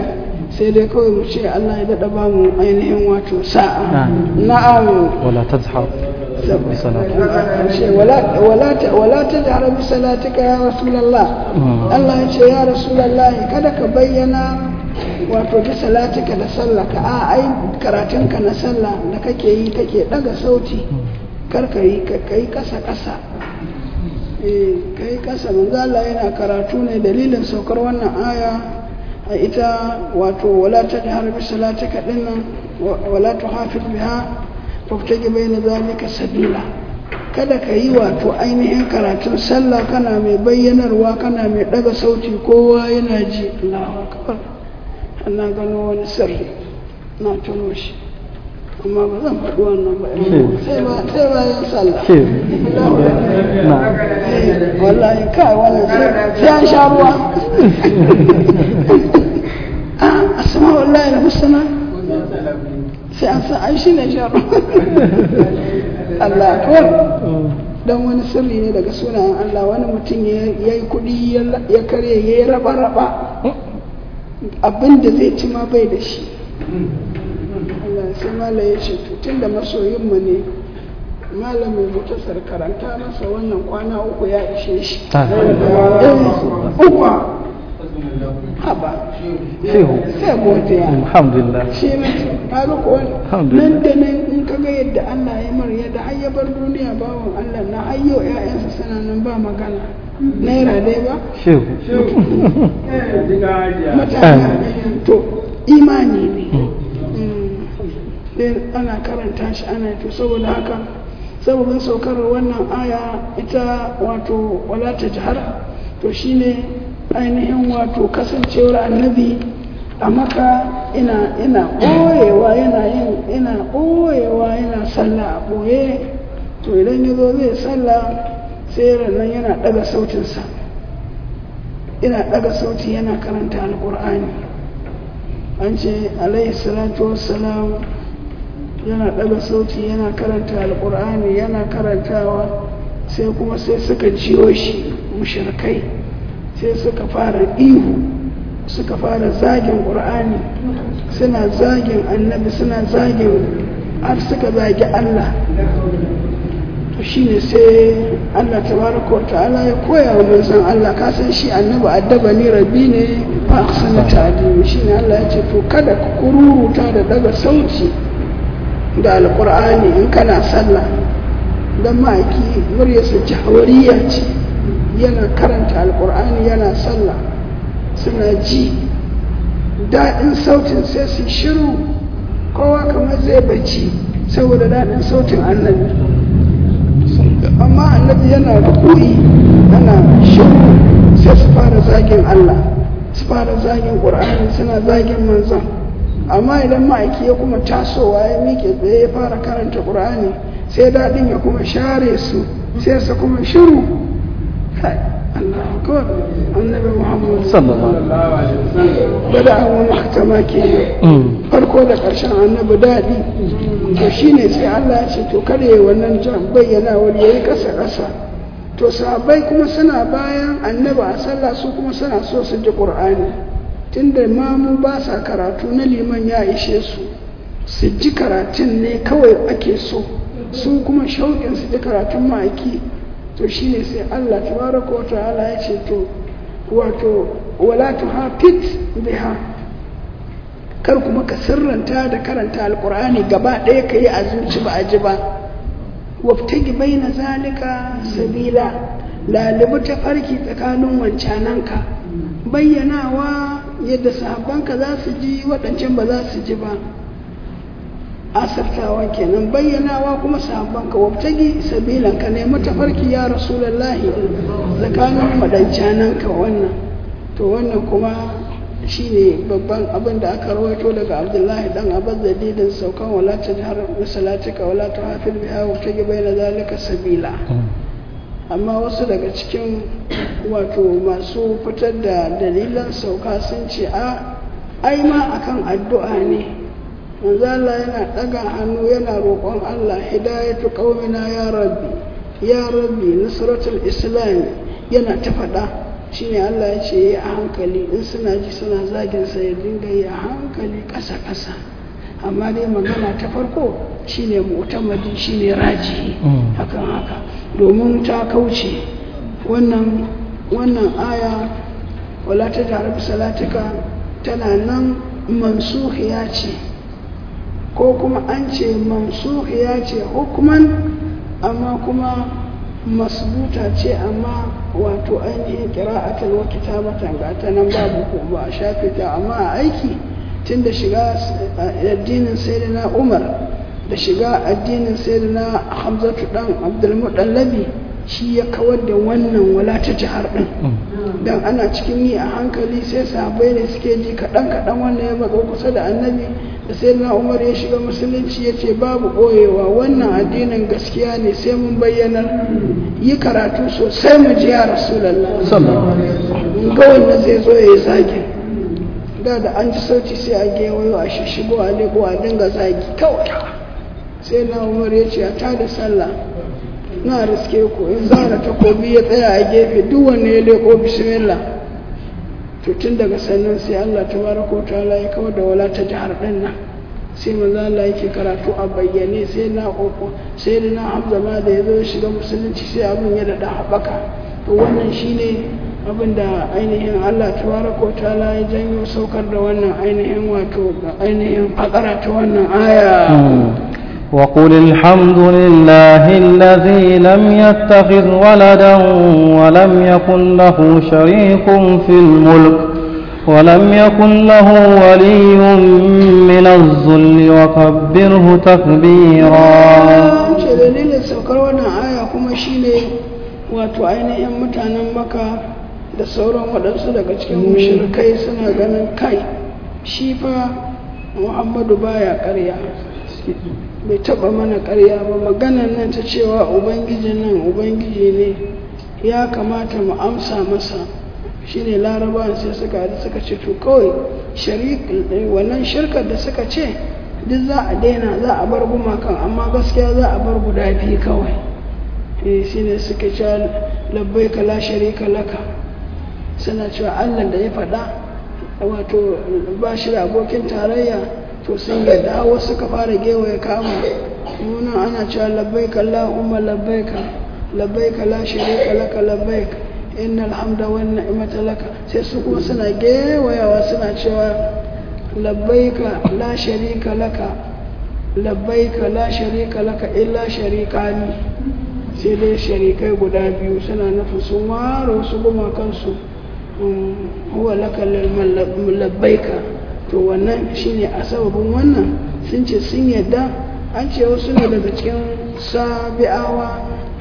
sai dai kawai mu ce Allah ya daɗa ba mu ainihin wato sa'a Amin. na'am ولا تزحر بصلاتك ce wala wala ta wala ta jahara bi salatika ya rasulullah Allah ya ce ya rasulullah kada ka bayyana wato bi salatika da sallaka a ai karatunka na sallah da kake yi kake daga sauti kar ka yi ka kai kasa kasa eh kai kasa manzo Allah yana karatu ne dalilin saukar wannan aya a ita wato wala ta jahara bi salatika dinnan wa- wala tuhafiz biha faftage bai na zalika sabila kada ka yi wato ainihin karatun sallah kana mai bayyanarwa kana mai daga sauti kowa yana ji Allahu akbar ana gano wani sirri na tuno shi amma ba zan faɗi wannan ba sai ba sai bayan sallah كيف Allahu akbar. نعم Eh, wallahi kai wannan sai sai an sha ruwa ah asma wallahi husna sai an san ai shine shan ruwa Allah akbar dan wani sirri ne daga sunayen Allah wani mutum ya yi kuɗi ya karye ya yi raba-raba abin da zai ci ma bai da shi Allah sai mala ya ce tun da masoyinmu ne malamin mutasar karanta masa wannan kwana uku ya ishe shi Eh, uku haba Shehu. sai godiya الحمد لله shi ne kaga ko Alhamdulillah. nan da nan in ka ga yadda Allah ya mar yadda har ya bar duniya bawan Allah na hayyo ƴaƴansa suna nan ba magana naira dai ba شيخ mutane to imani ne Mm. sai ana karanta shi ana to saboda haka sababin saukar wannan aya ita wato wala ta jihar to shine ainihin wato kasancewar annabi a maka ina ina ɓoyewa yana yin ina ɓoyewa yana sallah a ɓoye to idan ya zo zai sallah sai nan yana ɗaga sautinsa ina ɗaga sauti yana karanta alƙur'ani an ce alaihi salatu wassalam yana ɗaga sauti yana karanta alƙur'ani yana karantawa sai kuma sai suka jiyo shi mushrikai sai suka fara ihu suka fara zagin ƙur'ani suna zagin annabi suna zagin har suka zagi Allah to shine sai Allah tabaraka wa ta'ala ya koya wa manzon Allah ka san shi annabi addabani rabbi ne fa ahsana ta'dimi shine Allah ya ce to kada ku kururuta da daga sauti da alqur'ani in kana sallah dan ma'aiki muryarsa jahawariya ce yana karanta alqur'ani yana sallah suna ji daɗin sautin sai su shiru kowa kamar zai bacci saboda daɗin sautin annabi amma annabi yana rukuri ana shiru sai su fara zagin Allah su fara zagin Qur'ani suna zagin manzon amma idan ma'aiki ya kuma tasowa ya miƙe tsaye ya fara karanta Qur'ani sai daɗin ya kuma share su sai su kuma shiru Kai, Allah akbar annabi Muhammad صلى الله عليه وسلم bada an mahtama ke farko da ƙarshen annabi daɗi to shine sai Allah ya ce to kada ya wannan jan bayyana wani yayi ƙasa ƙasa to sahabbai kuma suna bayan annabi a sallah su kuma suna so su ji qur'ani tunda mamu ba sa karatu na liman ya ishe su su ji karatun ne kawai ake so su kuma shauƙin su ji karatun ma'aiki to shine sai Allah tabaraka wa ta'ala ya ce to wato wala tuhafit biha kar kuma ka sirranta da karanta alkur'ani gaba ɗaya ka yi a zuci ba a ji ba waftagi bai na zalika sabila lalibu ta farki tsakanin wancananka bayyanawa yadda sahabbanka za su ji waɗancan ba za su ji ba asartawa kenan bayyanawa kuma sahabbanka waftagi sabilan ka nemi tafarki ya rasulallahi tsakanin waɗancananka wannan to wannan kuma shine babban abin da aka rawaito daga abdullahi dan abbas da didin saukan wala ta jihar misalatika wala ta hafil biha wa ta bai na zalika sabila amma wasu daga cikin wato masu fitar da dalilan sauka sun ce a ai ma akan addu'a ne manzo Allah yana daga hannu yana roƙon Allah hidayatu qaumina ya rabbi ya rabbi nusratul islam yana ta faɗa shine Allah ya ce yi a hankali in suna ji suna zagin sa ya dinga yi a hankali ƙasa ƙasa amma dai magana ta farko shine mu'tamadi shine raji hakan haka domin ta kauce wannan wannan aya wala ta tare salatika tana nan mansuhiya ce ko kuma an ce mansuhiya ce hukuman amma kuma masbuta ce amma wato ainihin kira'atul wa kitabatan ga ta nan babu ko ba a shafe ta amma a aiki tun da shiga addinin sayyidina Umar da shiga addinin sayyidina Hamzatu dan Abdul Mudallabi shi ya kawar da wannan wala ta jihar din dan ana cikin yi a hankali sai sahabbai ne suke ji kaɗan kaɗan wannan ya matso kusa da annabi da sai na umar ya shiga musulunci ya ce babu ɓoyewa wannan addinin gaskiya ne sai mun bayyanar yi karatu sosai mu ji ya rasulallah ga wanda zai zo ya yi zagi da da an ji sauti sai a gewayo a shishigo a lebo a dinga zagi kawai sai na umar ya ce a tada sallah na riske ku in zara takobi ya tsaya a gefe duk wanne ya leko bismillah to tun daga sannan sai Allah tabaraka wa ta'ala ya kawar da wala ta jihar din nan sai manzo Allah yake karatu a bayyane sai na koko sai da na Hamza ma da yazo shiga musulunci sai abin ya dada haɓaka to wannan shine abin da ainihin Allah tabaraka wa ta'ala ya janyo saukar da wannan ainihin wato ainihin fakara ta wannan aya وقل الحمد لله الذي لم يتخذ ولدا ولم يكن له شريك في الملك ولم يكن له ولي من الذل وكبره تكبيرا ce dalilin saukar wannan aya kuma shine wato ainihin mutanen maka da sauran waɗansu daga cikin mushrikai suna ganin kai shi fa muhammadu baya ƙarya bai taba mana karya ba maganan nan ta cewa ubangiji nan ubangiji ne ya kamata mu amsa masa shine larabawan sai suka haɗu suka ce to kawai wannan shirkar da suka ce duk za a daina za a bar gumakan amma gaskiya za a bar guda biyu kawai eh shine suka ce labbai ka la sharika laka suna cewa allah da ya faɗa wato ba shi da abokin tarayya to sun yadda wasu suka fara gewaye kama nuna ana cewa labbaika Allahumma labbaika labbaika la sharika laka labbaika innal hamda wan ni'mata laka sai su kuma suna gewayawa suna cewa labbaika la sharika laka labbaika la sharika laka illa sharikani sai dai sharikai guda biyu suna nufin sun ware wasu gumakansu huwa laka labbaika to wannan shine a sababin wannan sun ce sun yadda an ce wasu ne daga cikin sabi'awa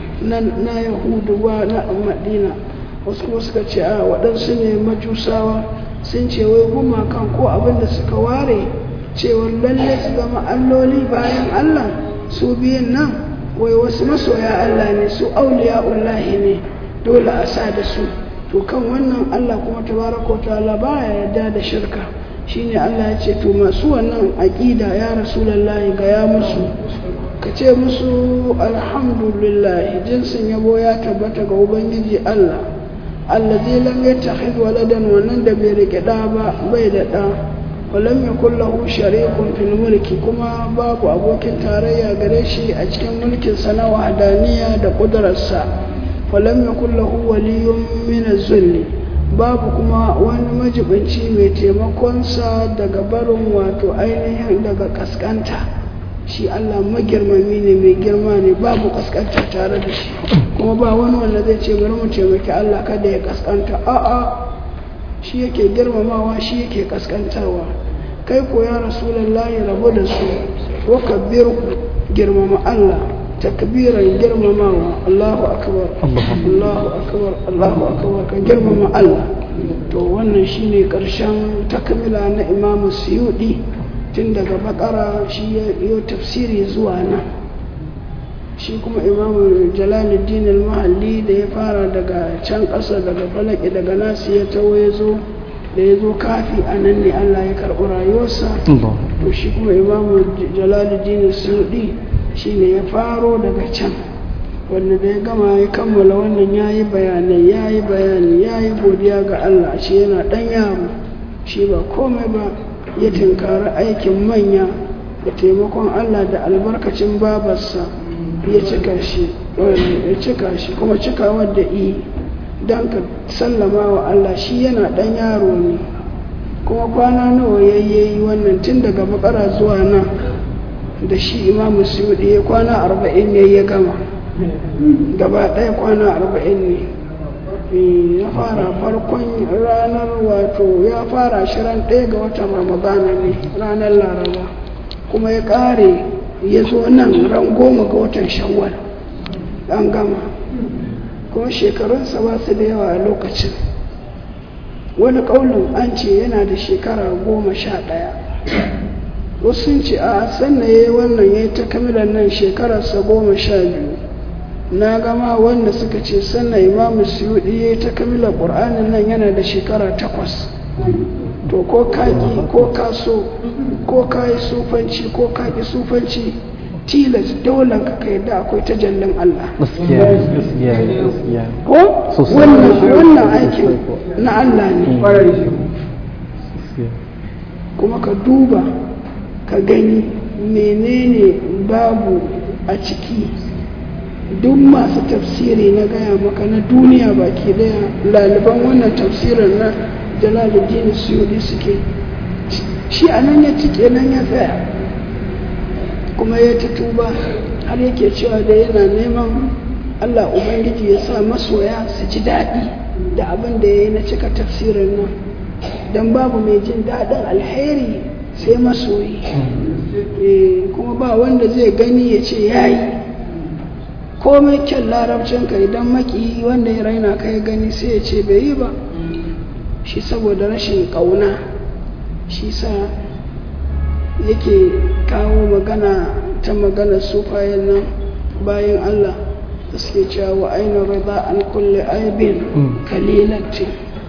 na yahudu ba na madina wasu kuma suka ce a waɗansu ne majusawa sun ce wai gumakan ko abin da suka ware cewar lalle su zama alloli bayan allah su biyun nan wai wasu masoya allah ne su auliya ullahi ne dole a sa da su to kan wannan allah kuma tabaraka ta'ala baya yarda da shirka shine Allah ya ce to masu wannan aƙida ya rasulullahi ga ya musu ka ce musu alhamdulillah jinsin yabo ya tabbata ga ubangiji Allah allazi lam yattakhid waladan wannan da bai rike da ba bai da da walam yakul lahu sharikun fil mulki kuma babu abokin tarayya gare shi a cikin mulkin sa na wahdaniya da kudararsa walam yakul lahu waliyyun min az-zulli babu kuma wani majibinci mai taimakonsa daga barin wato ainihin daga kaskanta shi Allah magirmami ne mai girma ne babu kaskanta tare da shi kuma ba wani wanda zai ce bari mu taimaki Allah kada ya kaskanta a'a shi yake girmamawa shi yake kaskantarwa kai ko ya rasulullahi rabu da su wa kabbiru girmama Allah takbiran girmamawa Allahu akbar Allahu akbar Allahu akbar ka girmama Allah to wannan shine karshen takmila na Imam Suyudi tun daga bakara shi ya yi tafsiri zuwa nan shi kuma Imam Jalaluddin al-Mahalli da ya fara daga can ƙasa daga falaki daga nasi ya tawo ya zo da ya zo kafi a nan ne Allah ya karɓi rayuwarsa to shi kuma Imam Jalaluddin Suyudi shi ne ya faro daga can wanda da ya gama ya kammala wannan ya yi bayanai ya yi bayani ya yi godiya ga Allah shi yana ɗan yaro shi ba komai ba ya tinkari aikin manya da taimakon Allah da albarkacin babarsa ya cika shi ya cika shi kuma cika wadda i don ka sallama wa Allah shi yana ɗan yaro ne kuma kwana nawa ya yi wannan tun daga bakara zuwa nan da shi imamu suyuɗi ya kwana arba'in ne ya gama gaba ɗaya kwana arba'in ne ya fara farkon ranar wato ya fara shirin ɗaya ga watan ramadana ne ranar laraba kuma ya ƙare ya zo nan ran goma ga watan shawwal an gama kuma shekarunsa ba su da yawa a lokacin wani ƙaunin an ce yana da shekara goma sha ɗaya wasu sun ce a sannan ya yi wannan ya yi ta kamilan nan shekararsa goma sha biyu na gama wanda suka ce sannan imamu suyuɗi ya yi ta kamilan ƙur'anin nan yana da shekara takwas to ko kaki ko kaso ko kayi sufanci ko kaki sufanci tilas dole ka kai da akwai ta jallin Allah gaskiya gaskiya gaskiya ko Sosai. wannan wannan aikin na Allah ne gaskiya kuma ka duba ka gani menene babu a ciki duk masu tafsiri na gaya maka na duniya baki daya laliban wannan tafsirin na jalaluddin suyudi suke shi a nan ya cike nan ya tsaya kuma ya ta tuba har yake cewa da yana neman allah ubangiji ya sa masoya su ji daɗi da abin da ya yi na cika tafsirin nan don babu mai jin daɗin alheri sai masoyi Eh, kuma ba wanda zai gani ya ce ya yi komai kyan larabcinka idan maki wanda ya raina ka ya gani sai ya ce bai yi ba shi saboda rashin ƙauna shi sa yake kawo magana ta magana sufayen nan bayan Allah da suke cewa wa aina rida an kulle aibin kalilati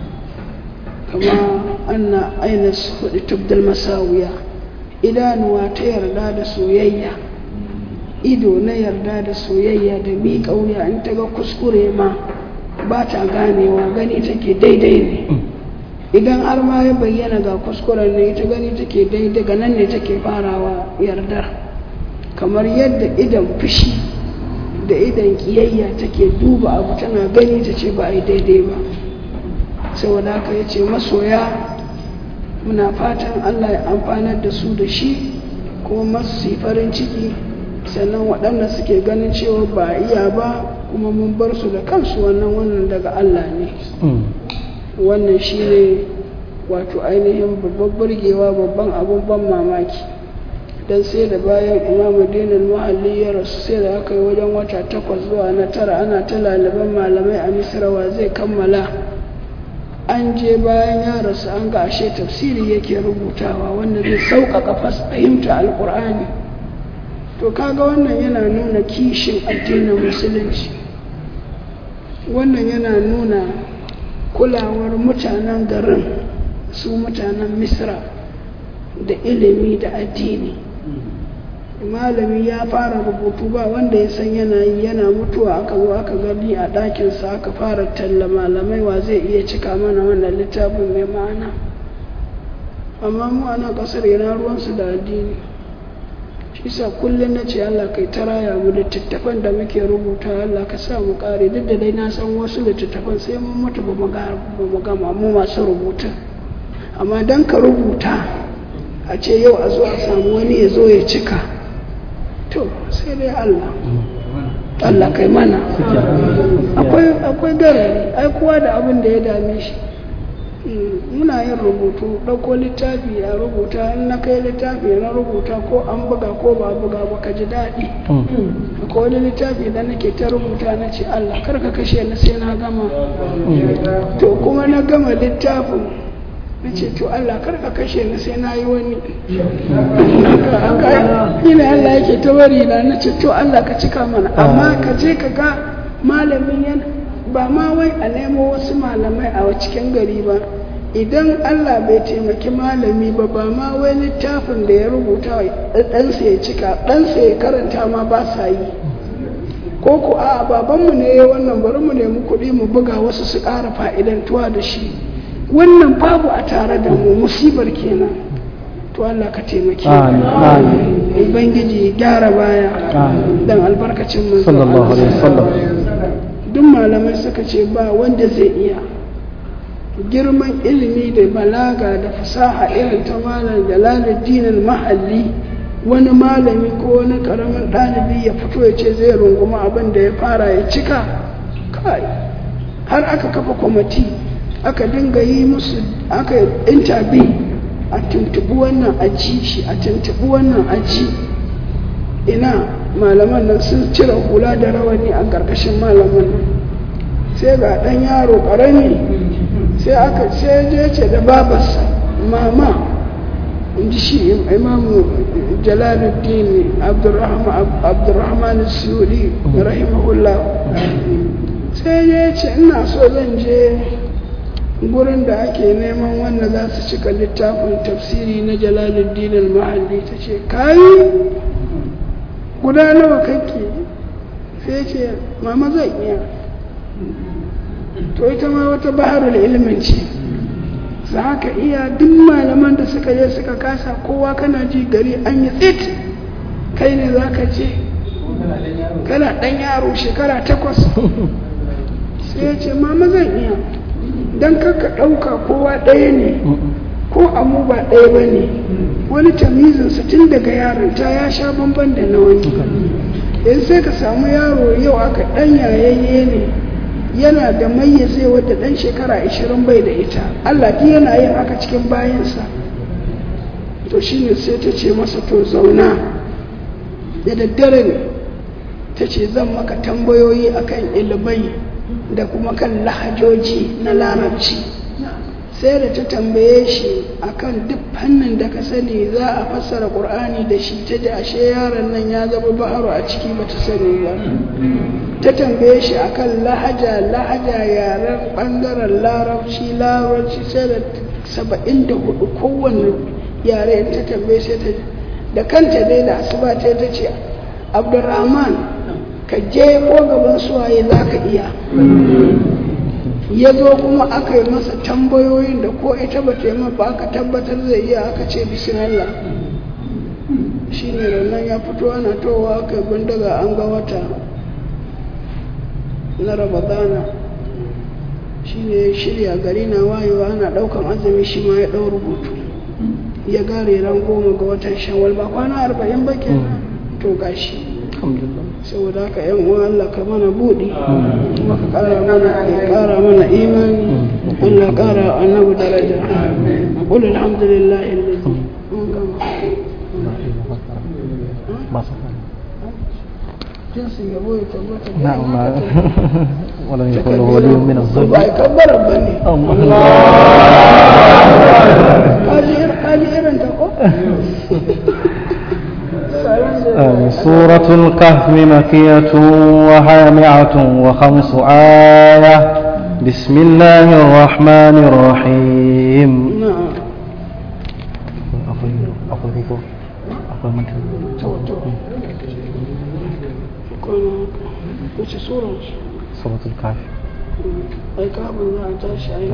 kama anna aina hudu tubdal masawiya idanuwa ta yarda da soyayya ido na yarda da soyayya da miƙa wuya in ta ga kuskure ma ba ta ganewa gani take daidai ne idan har ma ya bayyana ga kuskuren ne ita gani take daidai ga nan ne take farawa yardar kamar yadda idan fushi da idan kiyayya take duba abu tana gani ta ce ba a yi daidai ba saboda haka ya ce masoya muna fatan allah ya amfanar da su da shi kuma masu yi farin ciki sannan waɗanda suke ganin cewa ba a iya ba kuma mun bar su da kansu wannan wannan daga allah ne wannan shi ne wato ainihin babban burgewa babban abin ban mamaki don sai da bayan imamu dinin muhalli ya rasu sai da aka yi wajen wata takwas zuwa na tara ana ta laliban malamai a misrawa zai kammala an je bayan ya rasu an ga ashe tafsiri yake rubutawa wanda zai sauƙaƙa fahimta alƙur'ani to kaga wannan yana nuna kishin addinin musulunci wannan yana nuna kulawar mutanen garin su mutanen misra da ilimi da addini malami ya fara rubutu ba wanda ya san yana yi yana mutuwa aka zo aka gani a ɗakinsa aka fara talla malamai wa zai iya cika mana wannan littafin mai ma'ana amma mu a nan ƙasar yana ruwansu da addini shi sa kullum na ce Allah kai ta raya mu littattafan da muke rubuta Allah ka sa mu kare duk da dai na san wasu littattafan sai mun mutu ba mu gama mu masu rubuta amma dan ka rubuta a ce yau a zo a samu wani ya zo ya cika to sai dai Allah Allah kai mana akwai akwai garari ai kowa da abin da ya dame shi muna yin rubutu ɗauko littafi a rubuta in na kai littafi na rubuta ko an buga ko ba buga ba ka ji daɗi ko wani littafi da nake ta rubuta na ce Allah kar ka kashe ni sai na gama to kuma na gama littafin na ce to Allah kar ka kashe ni sai na yi wani ina Allah yake ta bari na na ce to Allah ka cika mana amma ka je ka ga malamin yana ba ma wai a nemo wasu malamai a cikin gari ba idan Allah bai taimaki malami ba ba ma wai littafin da ya rubuta ɗansa ya cika ɗansa ya karanta ma ba sa yi ko ku a babanmu ne ya wannan bari mu nemi kuɗi mu buga wasu su ƙara fa'idantuwa da shi wannan babu a tare da mu musibar kenan to Allah ka taimake Amin, amin. ubangiji gyara baya Amin. dan albarkacin manzo sallallahu alaihi wasallam duk malamai suka ce ba wanda zai iya girman ilimi da balaga da fasaha irin ta malam jalaluddin mahalli wani malami ko wani karamin ɗalibi ya fito ya ce zai runguma abin da ya fara ya cika kai har aka kafa kwamiti aka dinga yi musu aka intabi a tuntubi wannan aji shi a tuntubi wannan aji ina malaman nan sun cire hula da rawani a ƙarƙashin malaman nan sai ga ɗan yaro ƙarami sai aka sai je ce da babarsa mama in ji shi imamu jalaluddin abdurrahman abdurrahman suri rahimahullah sai ya ce ina so zan je gurin da ake neman wanda za su cika littafin tafsiri na jalaluddin al-mahalli ta ce kayi guda nawa kake sai ce mama zan iya to ita ma wata baharul ilimin ce za ka iya duk malaman da suka je suka kasa kowa kana ji gari an yi tsit kai ne za ka ce kana ɗan yaro shekara takwas sai ya ce mama zan iya don kaka ɗauka kowa ɗaya ne ko amu ba ɗaya ba ne wani tamizinsa tun daga yarinta ya sha bamban da na wani yanzu sai ka samu yaro yau aka ɗan yayayye ne yana da mayyaze wadda ɗan shekara ashirin bai da ita Allah duk yana yin haka cikin bayansa to shine sai ta ce masa to zauna da daddare ne ta ce zan maka tambayoyi akan ilibai da kuma kan lahajoji na larabci sai da ta tambaye shi akan duk fannin da ka sani za a fassara ƙur'ani da shi ta ji ashe yaron nan ya zama baharu a ciki ba ta sani ba ta tambaye shi akan lahaja lahaja yaren ɓangaren larabci larabci sai da saba'in da hudu kowane yare ta tambaye sai ta da kanta dai da asuba ta ta ce abdurrahman ka je ko gaban suwaye za ka iya ya zo kuma aka yi masa tambayoyin da ko ita ba ta yi ba aka tabbatar zai iya aka ce bismillah shi ne rannan ya fito ana towa aka yi bindiga an ga wata na ramadana shi ne ya shirya gari na wayewa ana daukan azumi shi ma ya ɗau rubutu ya gare ran goma ga watan shawwal ba kwana arba'in ba kenan to gashi saboda haka yan uwa Allah ka mana buɗi kuma ka ƙara mana ka ƙara mana imani Allah ƙara annabi daraja qul alhamdulillah alladhi mun gama jinsin yabo ya tabbata da نعم ولم يكن له ولي من الظلم ba ai kabbara bane kaji irin kaji irin ta ko آمين. سورة الكهف مكية وهي مئة وخمس آية بسم الله الرحمن الرحيم na'am to to kono wace sura ce سورة الكهف ai kafin za a tashi ai na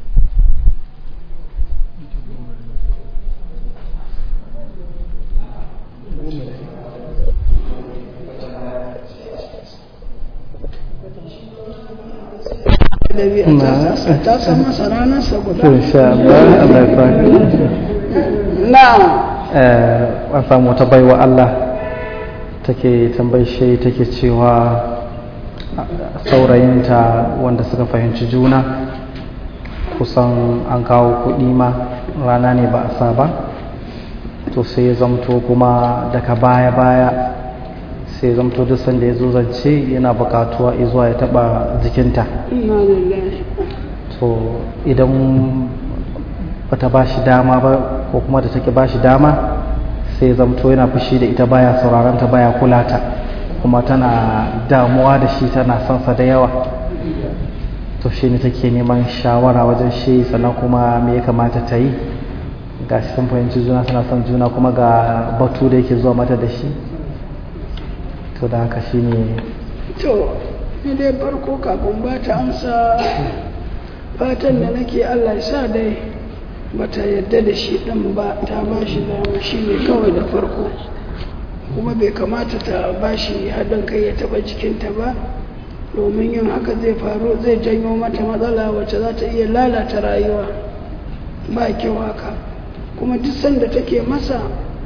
ɗabi'a ta san masa ranarsa guda إن شاء الله الله يبارك na'am an samu wata baiwa Allah take tambayi shi take cewa saurayinta wanda suka fahimci juna kusan an kawo kuɗi ma rana ne ba a sa ba to sai ya zamto kuma daga baya-baya sai ya zamto duk sanda ya zo zance yana bukatuwa zuwa ya taba jikinta inna lillahi to idan bata ba shi dama ba ko kuma da take ba shi dama sai zamto yana fushi da ita baya sauraron ta baya kula ta kuma tana damuwa da shi tana son sa da yawa to shi ne take neman shawara wajen shi sannan kuma me ya kamata ta yi ga shi sun fahimci juna suna son juna kuma ga batu da yake zuwa mata da shi to da haka shi ne to ni dai farko kafin ba ta amsa fatan da nake allah ya sa dai bata yadda da shi ɗin ba ta ba shi dama shi ne kawai da farko kuma bai kamata ta ba shi haɗin kai ya taɓa jikinta ba domin yin haka zai faru zai janyo mata matsala wacce za ta iya lalata rayuwa ba kyau haka kuma duk sanda take masa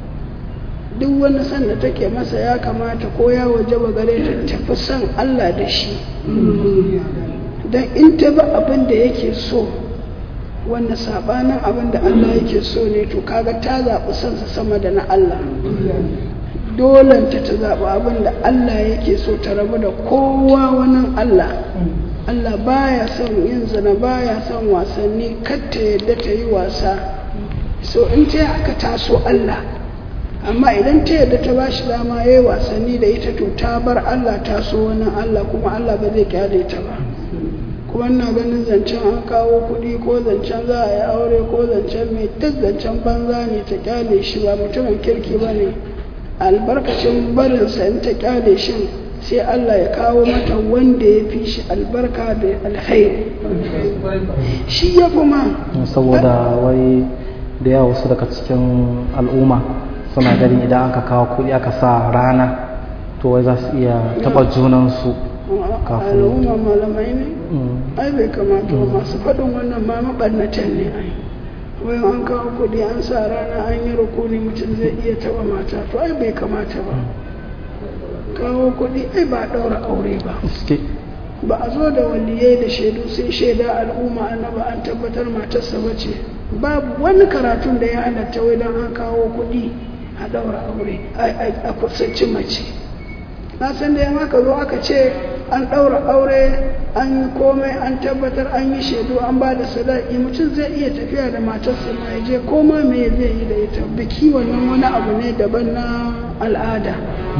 duk wani sanda take masa ya kamata ko ya waje ba gare ta tafi son Allah da shi don in ta ba abin da yake so wanda sabanin abin da Allah yake so ne to kaga ta zaɓi sansa sama da na Allah dolanta ta zaɓi abin da Allah yake so ta rabu da kowa wani Allah Allah baya son yin zina baya son wasanni ta yadda ta yi wasa so in ta haka taso Allah amma idan ta yadda ta ba shi dama ya yi wasanni da ita to ta bar Allah taso wani Allah kuma Allah ba zai kyale ta ba kuma ina ganin zancen an kawo kuɗi ko zancen za a yi aure ko zancen mai duk zancen banza ne ta kyale shi ba mutumin kirki ba ne albarkacin barinsa in ta kyale shi sai Allah ya kawo mata wanda ya fi shi albarka da alkhairi shi ya fi ma saboda wai da yawa wasu daga cikin al'umma suna gani idan aka kawo kuɗi aka sa rana to wai za su iya taɓa junansu kafin al'umma malamai ne ai bai kamata ba masu faɗin wannan ma maɓannatan ne ai wai an kawo kuɗi an sa rana an yi rukuni mutum zai iya taɓa mata to ai bai kamata ba kawo kuɗi ai ba ɗaura aure ba ba a zo da waliyai da shaidu sai shaida al'umma annaba an tabbatar matarsa ba ce babu wani karatun da ya halatta wai don an kawo kuɗi a ɗaura aure a kusanci mace na san da yamma ka zo aka ce an ɗaura aure an yi komai an tabbatar an yi shaidu an ba da sadaki mutum zai iya tafiya da matarsa ma ya je koma me zai yi da ita biki wannan wani abu ne daban na al'ada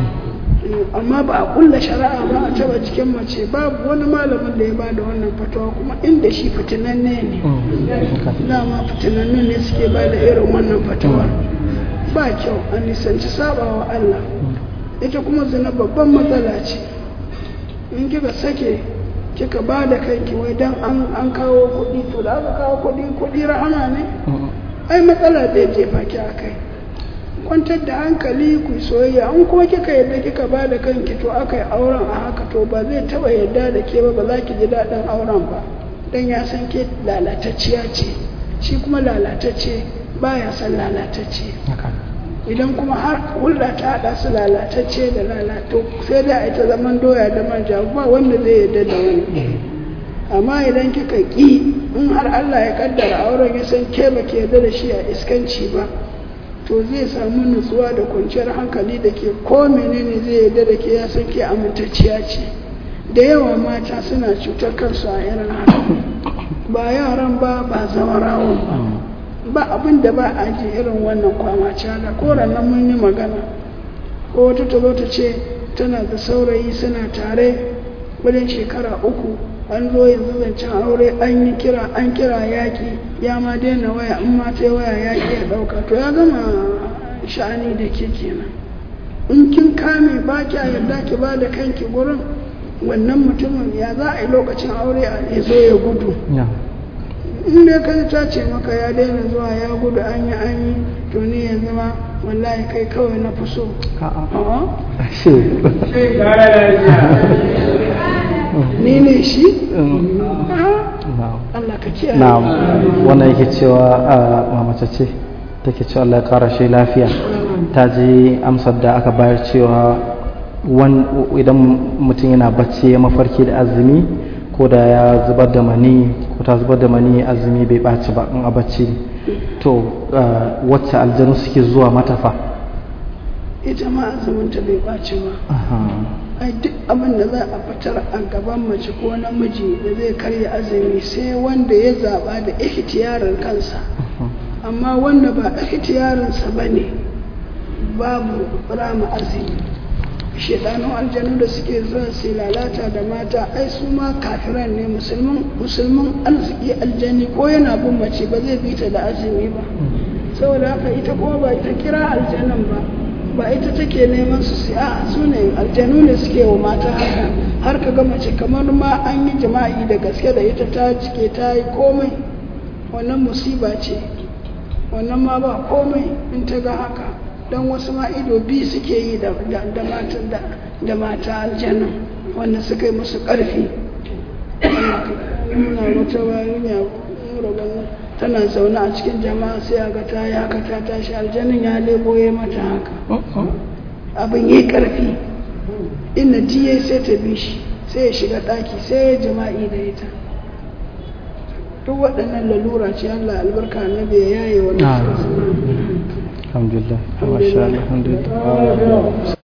amma ba a kulla shari'a ba a taba cikin mace babu wani malamin da ya ba da wannan fatawa kuma inda shi fitinanne ne dama fitinanne ne suke ba da irin wannan fatawa ba kyau a nisanci saba wa Allah ita kuma zina babban matsala ce in kika sake kika ba da kanki wai dan an kawo kuɗi to da aka kawo kuɗi kuɗi rahama ne ai matsala zai jefa ki a kai kwantar da hankali ku soyayya an kuma kika yadda kika ba da kanki to aka yi auren a haka to ba zai taba yadda da ke ba ba za ki ji daɗin auren ba dan ya san ke lalatacciya ce shi kuma lalatacce baya san lalatacce idan kuma har hulɗa ta haɗa su lalatacce da lalato sai da ita zaman doya da manja ba wanda zai yadda da wani amma idan kika ƙi in har Allah ya kaddara auren ya san ke ba ke yadda da shi a iskanci ba to zai samu nutsuwa da kwanciyar hankali da ke ko menene zai yarda da ke ya san ke amintacciya ce da yawa mata suna cutar kansu a irin haka ba yaran ba ba zawarawan ba ba abin da ba a ji irin wannan kwamace da ko nan mun yi magana ko wata ta zo ta ce tana da saurayi suna tare wajen shekara uku an zo yanzu zancen aure an yi kira an kira yaƙi ya ma daina waya in ma ta waya yaƙi ya ɗauka to ya gama sha'ani da ke kenan in kin kame ba kya yarda ki ba da kanki gurin wannan mutumin ya za a yi lokacin aure a zo ya gudu in dai ka ta ce maka ya daina zuwa ya gudu an yi an yi to ni yanzu ma wallahi kai kawai na fi so ni ne shi? Allah ka kiyaye na'am wannan yake cewa mamace ce take cewa Allah ya kara shi lafiya ta ji amsar da aka bayar cewa idan mutum yana bacci ya mafarki da azumi ko da ya zubar da mani ko ta zubar da mani azumi bai ɓaci ba in a bacci to wacce aljanu suke zuwa matafa ita ma azuminta bai ɓaci ba ai duk abin da za a fitar a gaban mace ko namiji da zai karya azumi sai wanda ya zaba da ihtiyarin kansa amma wanda ba ihtiyarinsa ba ne babu rama azumi shedanun aljanu da suke zuwa su lalata da mata ai su ma kafiran ne musulmin musulmin arziki aljani ko yana bin mace ba zai bita da azumi ba saboda haka ita kuma ba ita kira aljanan ba ba ita take neman su sai a su ne aljanu ne suke wa mata haka har ka ga mace kamar ma an yi jima'i da gaske da ita ta cike ta yi komai wannan musiba ce wannan ma ba komai in ta ga haka don wasu ma ido biyu suke yi da da mata aljanna wanda suka yi musu ƙarfi muna wata yarinya tana zaune a cikin jama'a sai a ga ta yi haka ta tashi aljannin ya lebo ya mata haka abin yi ƙarfi inda tiye sai ta bi shi sai ya shiga ɗaki sai ya jima'i da ita duk waɗannan lalura ce Allah albarka na bai yaye wani suka alhamdulillah masha Allah alhamdulillah